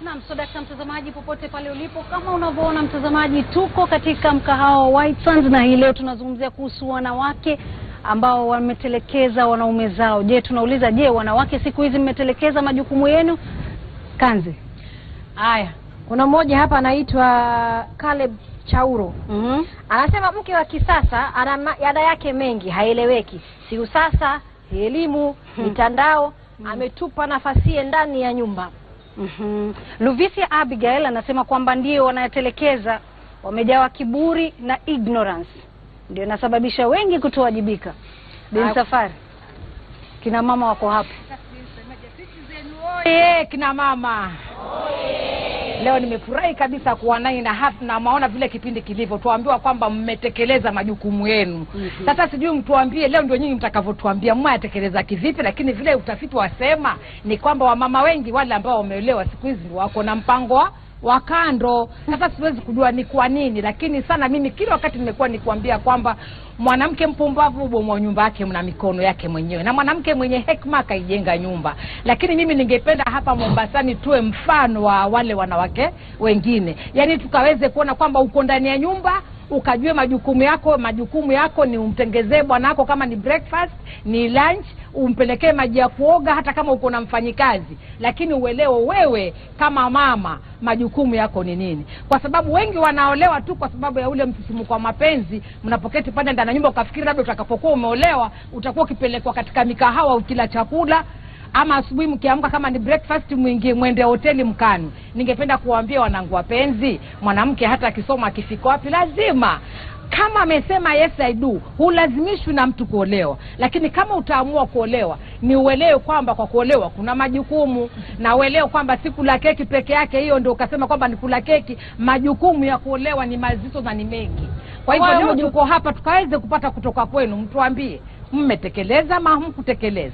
Naam, so dakta mtazamaji, popote pale ulipo, kama unavyoona mtazamaji, tuko katika mkahawa wa White Sands na hii leo tunazungumzia kuhusu wanawake ambao wametelekeza wanaume zao. Je, tunauliza je, wanawake siku hizi mmetelekeza majukumu yenu? Kanzi. Haya, kuna mmoja hapa anaitwa Caleb Chauro Mhm. anasema mke wa kisasa ana ma- ada yake mengi, haeleweki. Si usasa, elimu, mitandao, ametupa nafasie ndani ya nyumba. Mhm. Luvisia Abigail anasema kwamba ndio wanatelekeza, wamejawa kiburi na ignorance, ndio inasababisha wengi kutowajibika. Bin Ah. Safari, kina mama wako hapa. Oye, kina mama leo nimefurahi kabisa kuwa nanyi na hapa na maona vile kipindi kilivyo, tuambiwa kwamba mmetekeleza majukumu yenu. Mhm. Sasa sijui mtuambie leo, ndio nyinyi mtakavyotuambia mwayatekeleza kivipi, lakini vile utafiti wasema ni kwamba wamama wengi wale ambao wameolewa siku hizi ndio wako na mpango wa wa kando. Sasa siwezi kujua ni kwa nini, lakini sana mimi kila wakati nimekuwa nikuambia kwamba mwanamke mpumbavu hubomoa nyumba yake na mikono yake mwenyewe, na mwanamke mwenye hekima akaijenga nyumba. Lakini mimi ningependa hapa Mombasani tuwe mfano wa wale wanawake wengine, yaani tukaweze kuona kwamba uko ndani ya nyumba ukajue majukumu yako. Majukumu yako ni umtengezee bwana wako, kama ni breakfast, ni lunch, umpelekee maji ya kuoga, hata kama uko na mfanyikazi, lakini uelewe wewe kama mama majukumu yako ni nini, kwa sababu wengi wanaolewa tu kwa sababu ya ule msisimuko wa mapenzi. Mnapoketi pale ndani ya nyumba, ukafikiri labda utakapokuwa umeolewa utakuwa ukipelekwa katika mikahawa ukila chakula ama asubuhi mkiamka kama ni breakfast mwingie mwende hoteli mkanu. Ningependa kuwaambia wanangu wapenzi, mwanamke hata akisoma akifika wapi, lazima kama amesema yes I do, hulazimishwi na mtu kuolewa, lakini kama utaamua kuolewa ni uelewe kwamba kwa kuolewa kuna majukumu, na uelewe kwamba si kula keki peke yake, hiyo ndio ukasema kwamba ni kula keki. Majukumu ya kuolewa ni mazito na ni mengi. Kwa hivyo Kwa leo maju- tuko hapa tukaweze kupata kutoka kwenu, mtuambie mmetekeleza ama hamkutekeleza.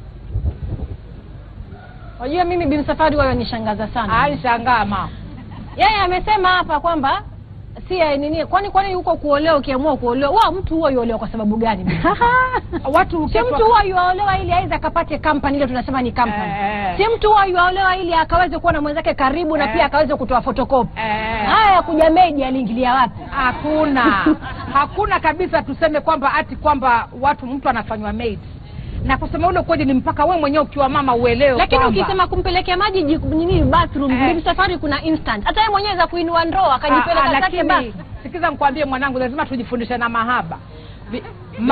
Wajua, mimi Bin Safari wao nishangaza sana. Alishangaa mama. Yeye amesema hapa kwamba si ya nini, kwani kwani huko kuolewa, ukiamua kuolewa, wa mtu huwa yuolewa kwa sababu gani? Bin Safari? watu si mtu huwa yuaolewa ili aweze akapate company, ile tunasema ni company. Eh. Si mtu huwa yuaolewa ili akaweze kuwa na mwenzake karibu na Eh. pia akaweze kutoa photocopy. Eh. Haya ya kuja meji aliingilia wapi? hakuna hakuna kabisa tuseme kwamba ati kwamba watu mtu anafanywa maid na kusema ule kweli ni mpaka we mwenyewe ukiwa mama uelewe Lakini kwamba- ukisema kumpelekea maji jiku- nini bathroom, Eh. Bin Safari kuna instant. Hata yeye mwenyewe za kuinua ndoo Ah, ah, akajipeleka zake lakini basi. sikiza nikwambie mwanangu lazima tujifundishe na mahaba Vi-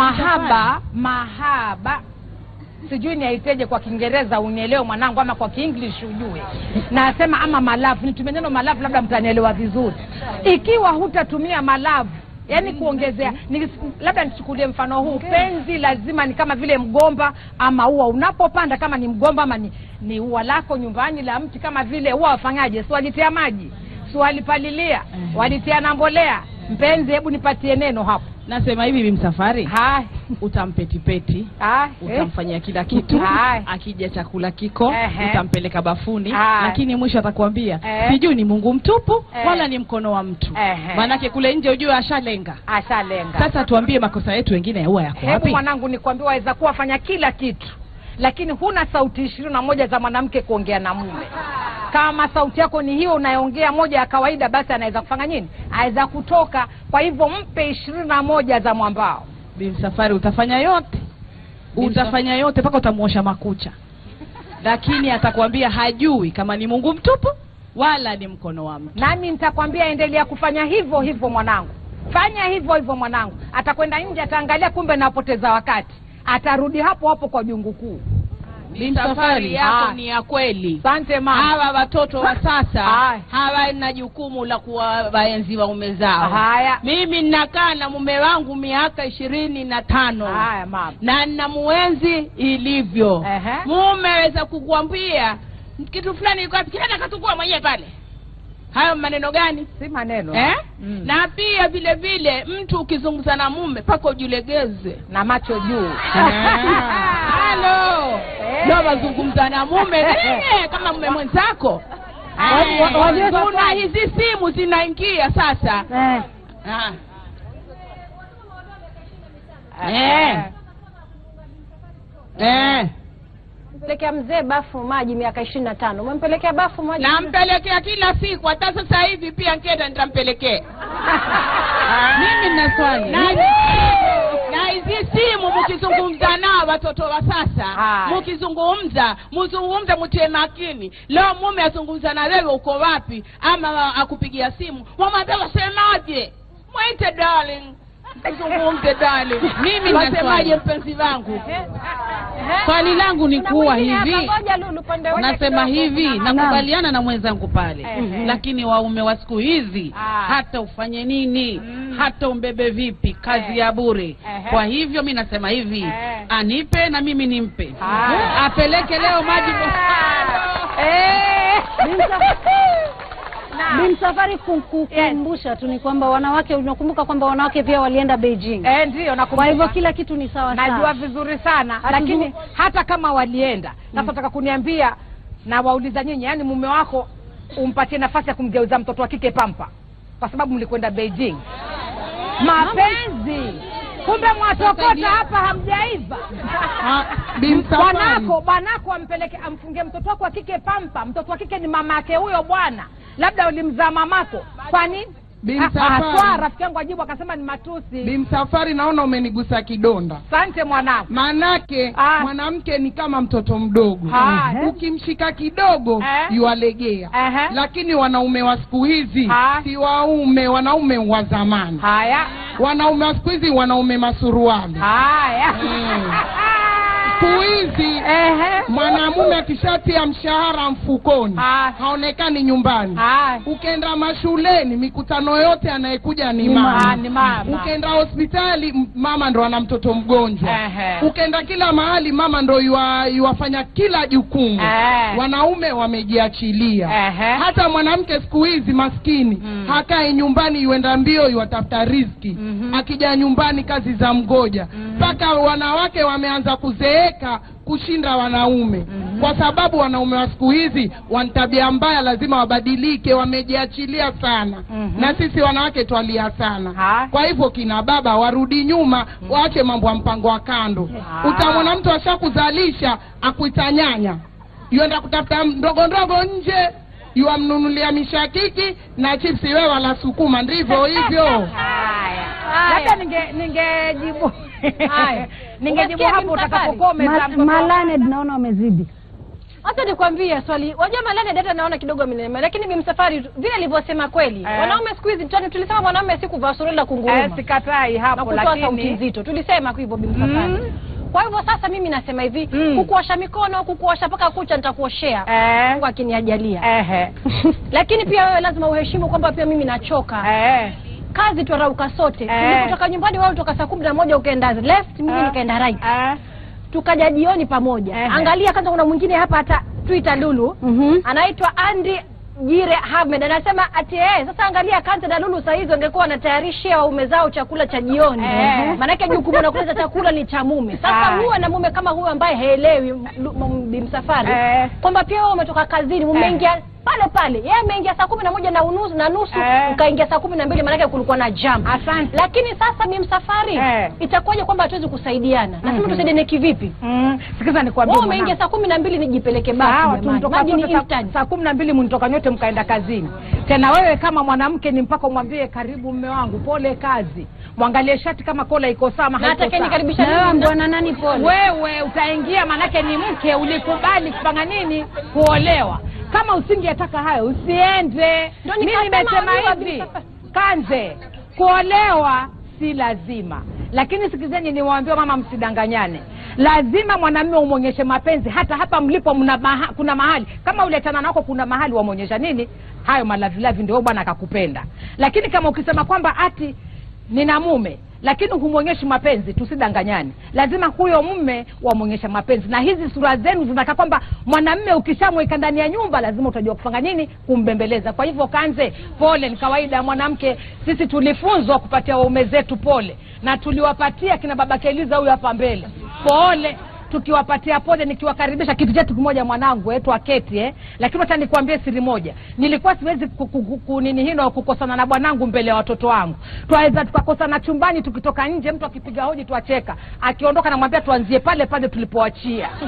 mahaba mahaba sijui niaiteje kwa kiingereza unielewe mwanangu ama kwa kienglish ujue nasema ama malavu nitumie neno malavu labda mtanielewa vizuri ikiwa hutatumia malavu yaani kuongezea ni, labda nichukulie mfano huu penzi lazima ni kama vile mgomba ama ua unapopanda kama ni mgomba ama ni, ni ua lako nyumbani la mti kama vile ua wafanyaje si walitia maji si walipalilia walitia na mbolea mpenzi hebu nipatie neno hapo nasema hivi bimsafari hai utampetipeti hai eh. utamfanyia kila kitu Hai. akija chakula kiko Ehe. utampeleka bafuni Hai. lakini mwisho atakwambia Eh. sijui ni mungu mtupu Eh. wala ni mkono wa mtu Ehe. maanake kule nje ujue ashalenga ashalenga sasa tuambie makosa yetu wengine huwa yako hebu wapi mwanangu nikwambia waweza kuwa fanya kila kitu lakini huna sauti ishirini na moja za mwanamke kuongea na mume kama sauti yako ni hiyo unayoongea moja ya kawaida basi anaweza kufanya nini aweza kutoka kwa hivyo mpe ishirini na moja za mwambao bimsafari utafanya yote utafanya yote mpaka utamuosha makucha lakini atakwambia hajui kama ni mungu mtupu wala ni mkono wa mtu nami nitakwambia endelea kufanya hivyo hivyo mwanangu fanya hivyo hivyo mwanangu atakwenda nje ataangalia kumbe napoteza wakati atarudi hapo hapo kwa jungu kuu safari Ah. yako ni ya kweli asante mama hawa watoto wa sasa Haya. hawana jukumu la kuwa waenzi waume zao haya mimi ninakaa na mume wangu miaka ishirini na tano haya mama na ninamuenzi ilivyo Ehe. mume aweza kukuambia kitu fulani iko wapi kinaenda katukua mwenyewe pale hayo maneno gani si maneno eh? Mm. na pia vile vile mtu ukizungumza na mume mpaka ujilegeze na macho juu halo Eh. ndo wazungumza na mume nene kama mume mwenzako Wa- wa- wajua kuna sasa- hizi simu zinaingia sasa Eh. Ah. Eh. Eh. pelekea mzee bafu maji miaka ishirini na tano umempelekea bafu maji nampelekea kila siku hata sasa hivi pia nkenda nitampelekea mimi nina swali na na hizi simu mkizungumza nao watoto wa sasa Haya. mkizungumza mzungumze mtie makini leo mume azungumza na wewe uko wapi ama wa- akupigia simu wamwambia wasemaje mwite darling mzungumze darling Mimi na wasemaje swali. mpenzi wangu swali langu ni Kuna kuwa mwingine hapa, hivi ngoja Lulu, upande ule nasema kidogo. hivi nakubaliana na mwenzangu pale Ehe. lakini waume wa siku hizi Ah. hata ufanye nini hata umbebe vipi kazi Eh. ya bure Ehe. kwa hivyo mi nasema hivi Eh. anipe na mimi nimpe Ah. apeleke leo maji Eh. Bi Msafwari ku- kukumbusha tu ni kwamba wanawake, unakumbuka kwamba wanawake pia walienda Beijing. Eh, ndio Kwa nakumbuka. hivyo kila kitu ni sawa najua sawa. vizuri sana Hatuzu- lakini hata kama walienda sasa nataka kuniambia na wauliza nyinyi yani mume wako umpatie nafasi ya kumgeuza mtoto wa kike pampa kwa sababu mlikwenda beijing mapenzi kumbe mwatokota hapa hamjaiva bwanako bwanako ampeleke amfungie mtoto wako wa kike pampa mtoto wa kike ni mama yake huyo bwana labda ulimzaa mamako kwani Bi Ah, Msafwari. ah, swaa, rafiki yangu ajibu akasema ni matusi Bimsafari, naona umenigusa kidonda. asante mwanangu Maanake Ah. mwanamke ni kama mtoto mdogo, Haya. ukimshika kidogo Eh. yualegea. Ehe. Lakini wanaume wa siku hizi Ah. si waume, wanaume wa zamani. haya Wanaume wa siku hizi wanaume masuruali. haya Mm. Siku hizi Ehe. mwanamume akishatia mshahara mfukoni Ah. haonekani nyumbani. Haya. Ukenda mashuleni, mikutano yote anayekuja ni Ah, mama. ni mama. Ukenda hospitali, m- mama ndo ana mtoto mgonjwa. Ehe. Ukenda kila mahali, mama ndo yua, yuwafanya kila jukumu. Eh. Wanaume wamejiachilia. Ehe. Hata mwanamke siku hizi maskini hakae nyumbani, yuenda mbio, yuwatafuta riziki. Akija nyumbani, kazi za mgoja mpaka wanawake wameanza kuzeeka kushinda wanaume kwa sababu wanaume wa siku hizi wana tabia mbaya, lazima wabadilike, wamejiachilia sana na sisi wanawake twalia sana. Ha. Kwa hivyo kina baba warudi nyuma, waache mambo ya mpango wa kando. Ah. Utamwona mtu ashakuzalisha akuita nyanya, yuenda kutafuta ndogo ndogo nje, yuamnunulia mishakiki na chipsi, wewe wala sukuma, ndivyo hivyo. Haya. labda ninge ningejibu Haya. ningejibu Umesikia hapo Bi Msafwari? utakapokuwa umezaa Ma- mtoto Malane naona wamezidi. Hata nikwambie swali, wajua malani data naona kidogo amenema, lakini bimsafari vile alivyosema kweli, Eh. wanaume siku hizi tani, tulisema mwanaume si kuvaa suruali la eh, kunguruma sikatai na hapo kutoa sauti lakini nzito, tulisema hivyo bimsafari. Mm. Kwa hivyo sasa mimi nasema hivi, Mm. kukuosha mikono, kukuosha mpaka kucha nitakuoshea eh, Mungu akiniajalia. ehe, Lakini pia wewe lazima uheshimu kwamba pia mimi nachoka. eh, Kazi twarauka sote. Eh. Tulipotoka nyumbani wewe ulitoka saa kumi na moja ukaenda left, mimi Eh. nikaenda right. eh, Tukaja jioni pamoja. Ehe. Angalia kwanza kuna mwingine hapa hata Twitter Lulu. Mhm. anaitwa Andy Jire Ahmed anasema ati eh, sasa angalia Kante na Lulu saa hizi wangekuwa wanatayarishia waume zao chakula cha jioni Eh. maanake jukumu la kuleta chakula ni cha mume. Sasa Ah. huwe na mume kama huyo ambaye haelewi Lu- m- Bimsafari Eh. kwamba pia wewe umetoka kazini mumeingia pale pale, yeye ameingia saa kumi na moja na unusu na nusu Eh. ukaingia saa kumi na mbili maanake kulikuwa na jam. asante Lakini sasa Bimsafari Eh. itakuwaje kwamba hatuwezi kusaidiana? Nasema Mhm. tusaidiane kivipi? Mm, sikiza nikwambie Wewe umeingia mwanangu. saa kumi na mbili nijipeleke basi Sawa, jamani. tumtoka Maji ni sote saa- instant. saa kumi na mbili mnitoka nyote mkaenda kazini. Tena wewe kama mwanamke ni mpaka umwambie karibu mme wangu, pole kazi, mwangalie shati kama kola iko sawa ama Na haiko atakaye sawa. nikaribisha Na wewe mimi na- bwana nani pole? Wewe utaingia, manake ni mke, ulikubali kupanga nini, kuolewa. Kama usingetaka hayo usiende. Ndio Mimi nikasema nimesema wajua, hivi, Bi- Kanze, kuolewa si lazima, lakini sikizeni, niwaambie mama, msidanganyane. Lazima mwanamume umwonyeshe mapenzi, hata hapa mlipo mna maha, kuna mahali kama uliachana nako, kuna mahali wamwonyesha nini hayo malavilavi, ndio bwana akakupenda. Lakini kama ukisema kwamba ati nina mume lakini humwonyeshi mapenzi, tusidanganyane. Lazima huyo mume wamwonyesha mapenzi, na hizi sura zenu zinataka kwamba mwanamme ukishamweka ndani ya nyumba lazima utajua kufanya nini, kumbembeleza. Kwa hivyo Kanze, pole, ni kawaida ya mwanamke. Sisi tulifunzwa kupatia waume zetu pole, na tuliwapatia kina baba Keliza huyu hapa mbele pole tukiwapatia pole nikiwakaribisha kitu chetu kimoja mwanangu wetu aketi eh. lakini hata nikwambie siri moja nilikuwa siwezi ku- ku- ku- ku- nini hino kukosana na bwanangu mbele ya watoto wangu twaweza tukakosana chumbani tukitoka nje mtu akipiga hoji twacheka akiondoka namwambia tuanzie pale pale tulipoachia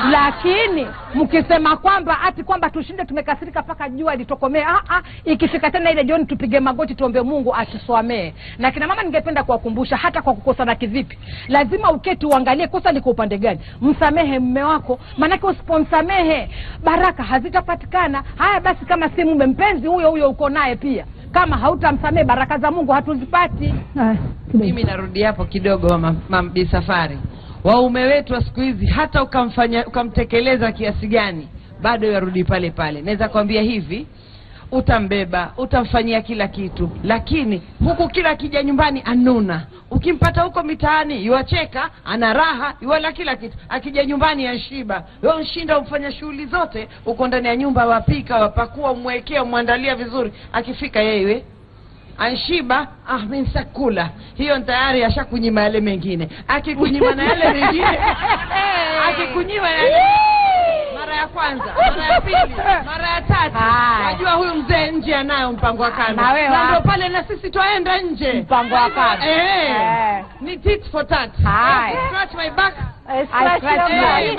lakini mkisema kwamba ati kwamba tushinde tumekasirika mpaka jua litokomee ah, ah, ikifika tena ile jioni tupige magoti tuombe mungu atuswamee na kina mama ningependa kuwakumbusha hata kwa kukosana kivipi lazima uketi uangalie kosa liko upande gani msamehe mme wako maanake usipomsamehe baraka hazitapatikana haya basi kama si mume mpenzi huyo huyo uko naye pia kama hautamsamehe baraka za mungu hatuzipati mimi narudi hapo kidogo mama, mama Bi safari waume wetu wa siku hizi hata ukamfanya ukamtekeleza kiasi gani bado yarudi pale pale naweza kwambia hivi utambeba utamfanyia kila kitu lakini huku kila akija nyumbani anuna ukimpata huko mitaani yuwacheka ana raha yuwala kila kitu akija nyumbani anshiba nshinda umfanya shughuli zote uko ndani ya nyumba wapika wapakua umwekea umwandalia vizuri akifika yeye anshiba ah mi nsakula hiyo tayari ashakunyima yale mengine akikunyima na yale mengine akikunyima yale mara ya kwanza mara ya pili mara ya tatu Haya. najua huyu mzee nje anayo mpango wa kando Na wewe na ndio wapi? pale na sisi twaenda nje Mpango wa kando. eh, Eh. ni tit for tat Haya. scratch my back I scratch your back.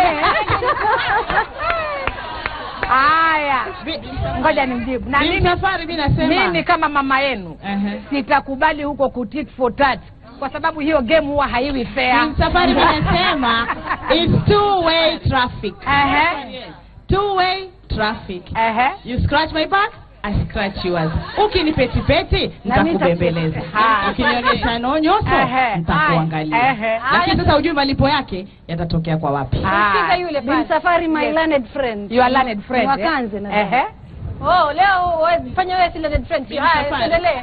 haya ngoja nimjibu na Bi mimi Msafari, mi nasema mimi kama mama yenu Ehe. sitakubali huko kutit for tat kwa sababu hiyo game huwa haiwi fair Bi Msafari, mi nasema it's two way traffic Ehe, two way traffic ehe. you scratch my back I scratch yours ukinipetipeti Na mimi nitakubembeleza nitaku- Haya. ukinionyesha nonyoso Ehe. nitakuangalia Ehe. lakini sasa ujui malipo yake yatatokea kwa wapi Haya. yule Bin Safari, my Yes. learned friend. You are learned friend, Ni eh? Wakanze nadhani. Ehe. oh leo we- fanya wewe si learned friend Bin haya Safari. endelee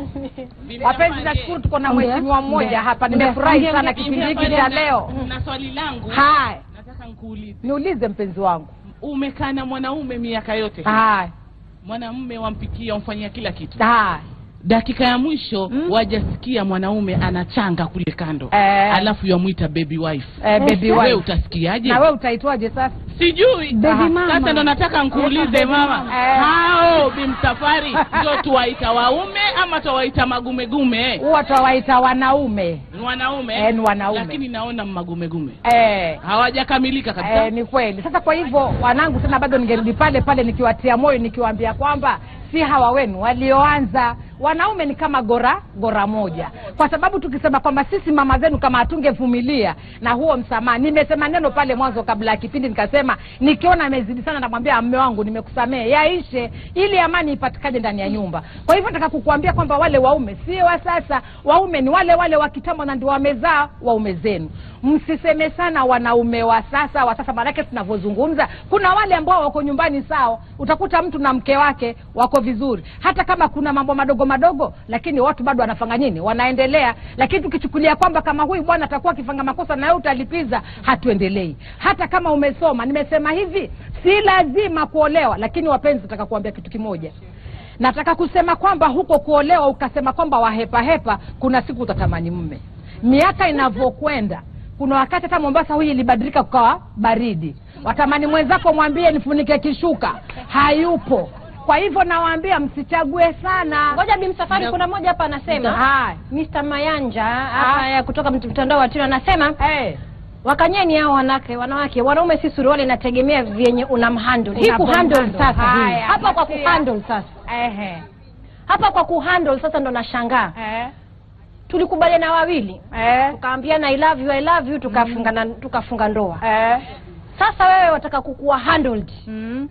wapenzi nashukuru tuko na Ongea. mheshimiwa mmoja Ongea. hapa Ongea. nimefurahi Ongea, sana ongea. kipindi hiki cha leo na swali langu haya nataka nkuulize niulize mpenzi wangu umekaa na mwanaume miaka yote haya mwanamume wampikia wamfanyia kila kitu haya dakika ya mwisho Mm. wajasikia mwanaume anachanga kule kando Eh. alafu yamwita baby wife eh, baby we wife utasikiaje na wewe utaitwaje sasa sijui Baby Aha, mama. sasa ndo nataka nkuulize mama Eh. hao bimsafari ndio tuwaita waume ama tuwaita magumegume huwa twawaita wanaume ni wanaume Eh, ni wanaume. lakini naona magumegume eh, hawajakamilika kabisa eh, ni kweli sasa kwa hivyo wanangu tena bado ningerudi pale pale nikiwatia moyo nikiwaambia kwamba si hawa wenu walioanza wanaume ni kama gora gora moja kwa sababu tukisema kwamba sisi mama zenu kama hatungevumilia na huo msamaha nimesema neno pale mwanzo kabla ya kipindi nikasema nikiona amezidi sana namwambia mme wangu nimekusamehe yaishe ili amani ipatikane ndani ya nyumba kwa hivyo nataka kukuambia kwamba wale waume sio wa sasa waume ni wale wale wa kitambo na ndio wamezaa waume zenu msiseme sana wanaume wa sasa wa sasa maanake tunavyozungumza kuna wale ambao wako nyumbani sawa utakuta mtu na mke wake wako vizuri hata kama kuna mambo madogo madogo lakini watu bado wanafanya nini wanaendelea lakini tukichukulia kwamba kama huyu bwana atakuwa akifanya makosa na wewe utalipiza hatuendelei hata kama umesoma nimesema hivi si lazima kuolewa lakini wapenzi nataka kuambia kitu kimoja nataka kusema kwamba huko kuolewa ukasema kwamba wahepahepa kuna siku utatamani mme miaka inavyokwenda kuna wakati hata mombasa huyu ilibadilika kukawa baridi watamani mwenzako mwambie nifunike kishuka hayupo kwa hivyo nawaambia msichague sana ngoja bimsafari kuna mmoja hapa anasema Haya. Mr. Mayanja hapa ya kutoka mt- mtandao wa Tino anasema hey. wakanyeni hao wanawake wanawake wanaume si suruali inategemea vyenye unamhandle hii Unapo kuhandle handle. sasa hii. Haya, hapa kwa Matia. kuhandle sasa Ehe. hapa kwa kuhandle sasa ndo nashangaa Eh. tulikubaliana wawili Eh. tukaambiana I love you, I love you tukafunga na, tukafunga ndoa Eh. sasa wewe wataka kukuwa handled Mm.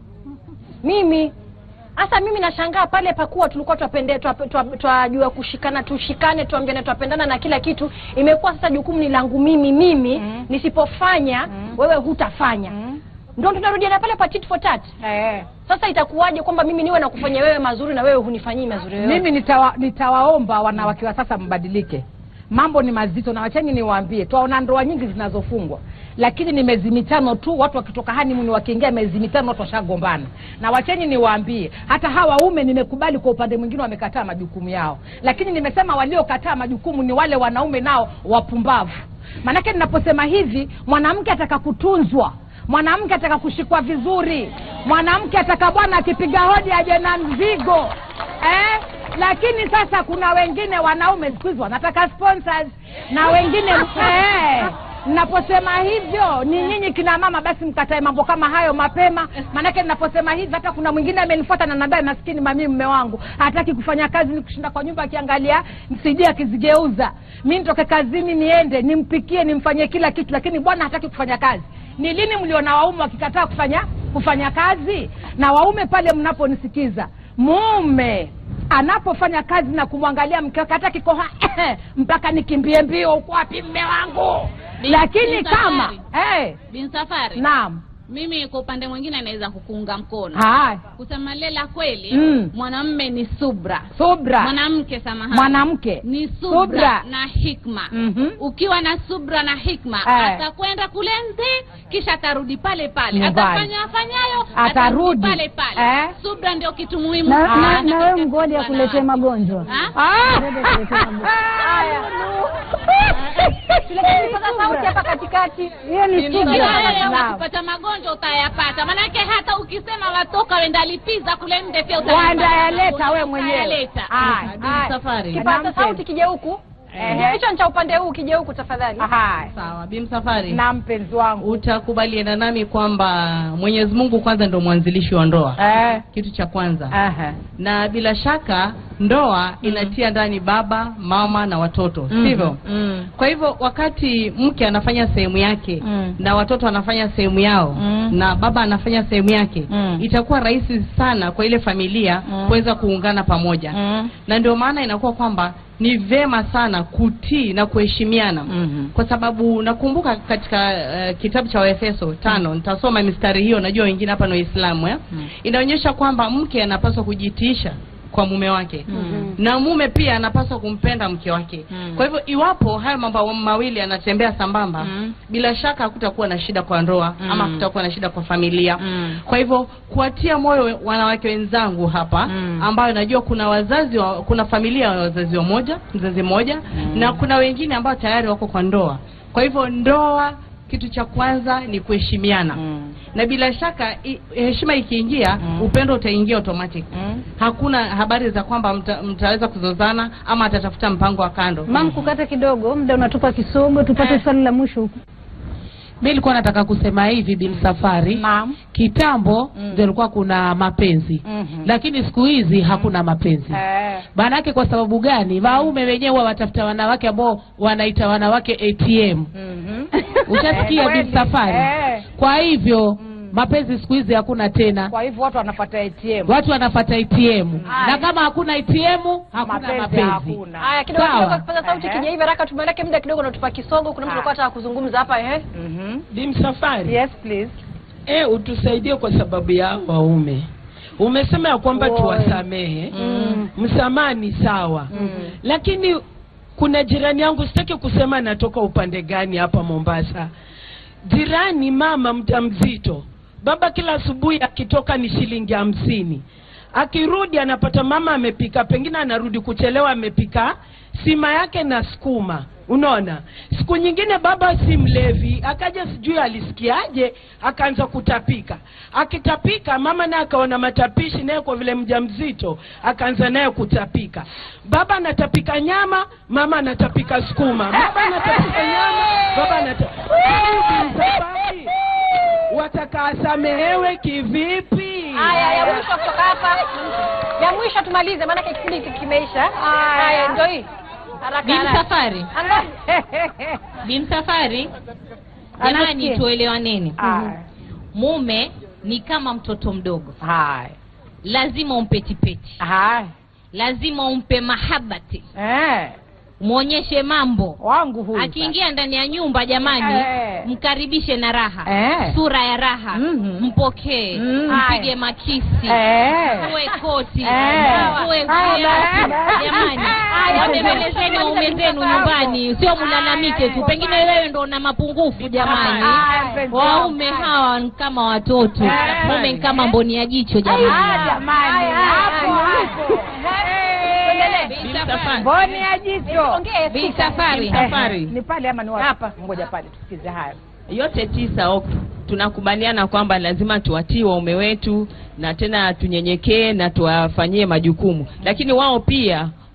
mimi hasa mimi nashangaa pale pakuwa tulikuwa twapende- twa- twa- twajua kushikana tushikane tuambiane twapendana na kila kitu imekuwa sasa jukumu ni langu mimi mimi Mm. nisipofanya Mm. wewe hutafanya Mm. ndo tunarudiana pale pa tit for tat Eh. sasa itakuwaje kwamba mimi niwe nakufanya wewe mazuri na wewe hunifanyii mazuri yoyote? mimi nitawa, nitawaomba wanawake wa sasa mbadilike mambo ni mazito na wacheni niwaambie twaona ndoa nyingi zinazofungwa lakini ni miezi mitano tu watu wakitoka hanimuni wakiingia miezi mitano watu washagombana na wacheni niwaambie hata hawa waume nimekubali kwa upande mwingine wamekataa majukumu yao lakini nimesema waliokataa majukumu ni wale wanaume nao wapumbavu maanake ninaposema hivi mwanamke ataka kutunzwa mwanamke ataka kushikwa vizuri mwanamke ataka bwana akipiga hodi aje na mzigo eh? lakini sasa kuna wengine wanaume siku hizi wanataka sponsors na wengine eh, naposema hivyo ni nyinyi kina mama basi mkatae mambo kama hayo mapema maanake naposema hivi hata kuna mwingine amenifuata na nambia maskini mami mme wangu hataki kufanya kazi ni kushinda kwa nyumba akiangalia msidi akizigeuza mi nitoke kazini niende nimpikie nimfanyie kila kitu lakini bwana hataki kufanya kazi ni lini mliona waume wakikataa kufanya kufanya kazi na waume pale mnaponisikiza mume anapofanya kazi na kumwangalia mke wake hata kikoha mpaka nikimbie mbio uko wapi mme wangu Bi- lakini Bi kama Safari. eh, bin safari naam mimi kwa upande mwingine naweza kukuunga mkono haya kusema lela kweli Mm. mwanamme ni subra subra mwanamke samahani mwanamke ni subra, Subra. na hikma Mhm. ukiwa na subra na hikma Eh. atakwenda kule nje kisha atarudi pale pale Nyumbani. atafanya afanyayo Atarudi. pale pale Eh. subra ndio kitu muhimu na, na, sana na wewe katika mgodi kuwa na akuletee wake. magonjwa Ha? Ah! Ngoja akuletee magonjwa. Haya. Tuleteni sasa sauti hapa katikati hiyo ni Kila subra wewe Naam. ukipata magonjwa utayapata manake hata ukisema watoka wenda lipiza kule nje pia Wandayaleta we mwenyewe Utayaleta. Haya, Bin haya. Safari. kipaza Nampenda. sauti kije huku Ehe. kichwa cha upande huu kije huku tafadhali Haya. sawa bimsafari na mpenzi wangu utakubaliana nami kwamba mwenyezi mungu kwanza ndo mwanzilishi wa ndoa eh. kitu cha kwanza Aha. na bila shaka ndoa inatia ndani baba mama na watoto sivyo Mm. kwa hivyo wakati mke anafanya sehemu yake Mm. na watoto wanafanya sehemu yao Mm. na baba anafanya sehemu yake Mm. itakuwa rahisi sana kwa ile familia Mm. kuweza kuungana pamoja Mm. na ndio maana inakuwa kwamba ni vema sana kutii na kuheshimiana Mhm. kwa sababu nakumbuka katika uh, kitabu cha waefeso tano nitasoma mistari hiyo najua wengine hapa ni waislamu eh? inaonyesha kwamba mke anapaswa kujitiisha kwa mume wake Mhm. na mume pia anapaswa kumpenda mke wake Mm. kwa hivyo iwapo hayo mambo mawili yanatembea sambamba Mm. bila shaka hakutakuwa na shida kwa ndoa Mm. ama hakutakuwa na shida kwa familia Mm. kwa hivyo kuwatia moyo wanawake wenzangu hapa Mm. ambayo najua kuna wazazi wa, kuna familia ya wazazi wa moja mzazi mmoja na kuna wengine ambao tayari wako kwa ndoa kwa hivyo ndoa kitu cha kwanza ni kuheshimiana Mm. na bila shaka i, heshima ikiingia Mm. upendo utaingia automatic Mm. hakuna habari za kwamba mta, mtaweza kuzozana ama atatafuta mpango wa kando mam kukata kidogo muda unatupa kisogo tupate swali la mwisho huku mi nilikuwa nataka kusema hivi bin safari Naam. kitambo Mm. ndio ilikuwa kuna mapenzi Mhm. lakini siku hizi hakuna mapenzi Eh. maanake kwa sababu gani waume wenyewe huwa watafuta wanawake ambao wanaita wanawake atm Mhm. ushasikia Eh, bin kweli. safari Eh. kwa hivyo mapenzi siku hizi hakuna tena kwa hivyo watu wanapata ATM watu wanafata atm Haya. na kama hakuna atm hakuna Mapenzi mapenzi, hakuna. haya kidogo Sawa. kidogo kipaza sauti Ehe. kije hivi haraka tumeleke muda kidogo natupa kisogo kuna mtu Ah. alikuwa anataka kuzungumza hapa eh Mhm. Bimsafari yes please e, utusaidie kwa sababu ya waume. Umesema ya kwamba Oi. tuwasamehe Mm. msamaha ni sawa Mm. lakini kuna jirani yangu, sitaki kusema anatoka upande gani hapa Mombasa. Jirani mama mjamzito, baba kila asubuhi akitoka ni shilingi hamsini, akirudi anapata mama amepika, pengine anarudi kuchelewa, amepika sima yake na sukuma. Unaona, siku nyingine baba si mlevi, akaja sijui alisikiaje, akaanza kutapika. Akitapika mama naye akaona matapishi, naye kwa vile mjamzito akaanza naye kutapika. Baba anatapika nyama, mama anatapika sukuma. Baba anatapika nyama, baba anatapika wataka asamehewe kivipi? haya ya mwisho kutoka hapa ya mwisho tumalize maana kipindi hiki kimeisha haya ndio hii haraka bin haraka safari bin safari jamani Anasikia. tuelewaneni Haya. mume ni kama mtoto mdogo Haya. lazima umpe tipeti Haya. lazima umpe mahabati Eh. mwonyeshe mambo wangu huyu akiingia ndani ya nyumba jamani Eh. mkaribishe na raha Eh. sura ya raha Mhm. mpokee Mm. mpige makisi Eh. uwe koti Eh. uwe Haya, viatu basi. jamani Haya, wabembelezeni waume zenu nyumbani sio mlalamike tu pengine wewe ndo una mapungufu jamani Haya, mpenzi waume wangu. hawa ni kama watoto Eh. mume ni kama mboni ya jicho Ah, jamani jamani. Hapo hapo. Bi Safari. Mboni ya jicho. ongee Bi Safari. Eh, Safari. Ni pale ama ni wapi? Hapa. Ngoja pale tusikize haya. yote tisa ok, tunakubaliana kwamba lazima tuwatii waume wetu na tena tunyenyekee na tuwafanyie majukumu, lakini wao pia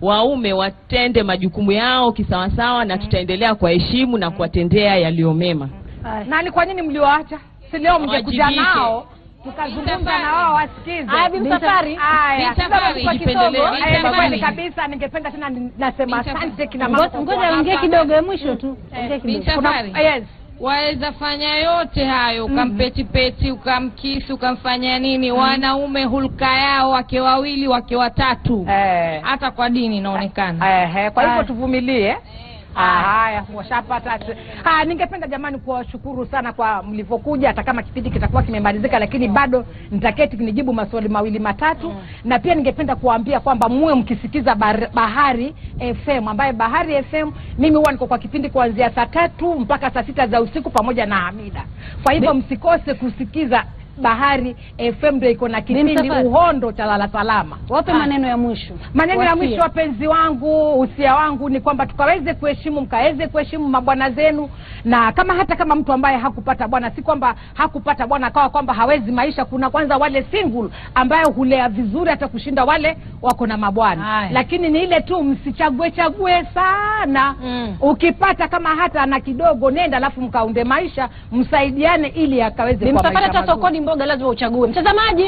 waume watende majukumu yao kisawasawa na tutaendelea kuwaheshimu na kuwatendea yaliyo mema na ni kwa nini mliwaacha si leo mngekuja Wajibike. nao tukazungumza na wao wasikize Haya, Bi Msafari. Haya, Bi Msafari, kidogo, jipendelee. kidogo. Bi Eh, kwa kweli Msafari. kabisa ningependa tena ni- nasema asante kina mama Ngoja- kwa ngoja kuwa ongee hapa. kidogo, ya mwisho tu. Ongea Bi kidogo. Safari. Kuna- yes waweza fanya yote hayo ukampetipeti ukamkisi ukamfanya nini wanaume hulka yao wake wawili wake watatu hata kwa dini inaonekana Ehe, kwa hivyo Ah. tuvumilie Ah, haya washapata haya ningependa jamani kuwashukuru sana kwa mlivyokuja hata kama kipindi kitakuwa kimemalizika lakini bado nitaketi nijibu maswali mawili matatu na pia ningependa kuwaambia kwamba muwe mkisikiza bar- bahari fm ambaye bahari fm mimi huwa niko kwa kipindi kuanzia saa tatu mpaka saa sita za usiku pamoja na hamida kwa hivyo msikose kusikiza bahari fm ndio iko na kipindi Msafari. uhondo cha lala salama wape Ah. maneno ya mwisho maneno ya Wasie. mwisho wapenzi wangu usia wangu ni kwamba tukaweze kuheshimu mkaweze kuheshimu mabwana zenu na kama hata kama mtu ambaye hakupata bwana si kwamba hakupata bwana akawa kwamba hawezi maisha kuna kwanza wale single ambayo hulea vizuri hata kushinda wale wako na mabwana lakini ni ile tu msichague chague sana mm. ukipata kama hata na kidogo nenda alafu mkaunde maisha msaidiane ili akaweze Bi kuwa Msafari, maisha hata mazuri. sokoni mboga lazima uchague mtazamaji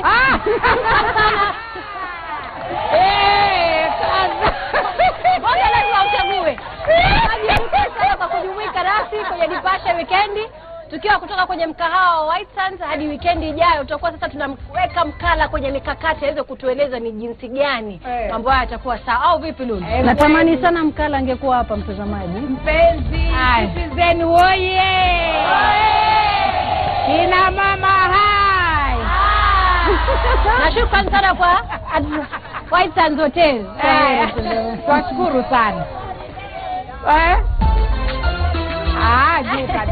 Eh, mboga lazima uchague Mtazamaji, asante sana kwa kujumuika nasi kwenye Nipashe wikendi tukiwa kutoka kwenye mkahawa wa White Sands hadi wikendi ijayo tutakuwa sasa tunamweka mkala kwenye mikakati aweze kutueleza ni jinsi gani mambo haya yatakuwa sawa au vipi Lulu natamani sana mkala angekuwa hapa mtazamaji mpenzi Citizen woye kina mama hai na shukrani sana kwa White Sands Hotel Eh, twashukuru sana eh? ah, juu kabisa